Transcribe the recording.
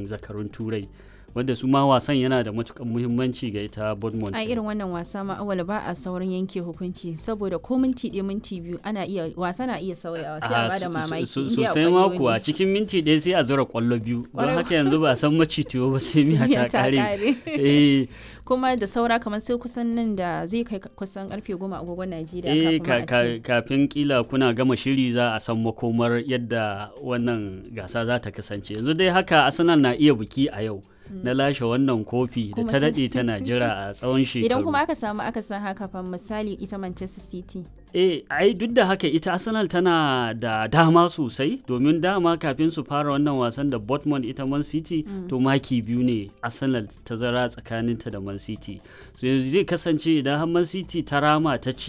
kofin zakarun turai wanda su ma wasan yana da matukan muhimmanci ga ita Bournemouth. a irin wannan wasa ma awal ba a saurin yanke hukunci saboda ko minti ɗaya minti biyu ana iya wasa na iya sauyawa sai a bada mamaki sosai ma kuwa cikin minti ɗaya sai a zura kwallo biyu don Ƙwarai haka yanzu ba san macitiyo ba sai miya ta kare eh kuma da saura kamar sai kusan nan da zai kai kusan karfe goma agogon Najeriya eh kafin ma a ka- ka- ce. kafin kila kuna gama shiri za a san makomar yadda wannan gasa za ta kasance yanzu dai haka arsenal na iya biki a yau na lashe wannan kofi da Kuma ta ta- daɗe tana jira a tsawon shekaru idan kuma aka samu aka san haka fa misali ita Manchester City eh ai duk da haka ita arsenal tana da dama sosai domin dama kafin su fara wannan wasan da Dortmund ita man city to maki biyu ne arsenal ta zara tsakaninta da man city so yanzu zai kasance idan har man city ta rama ta ci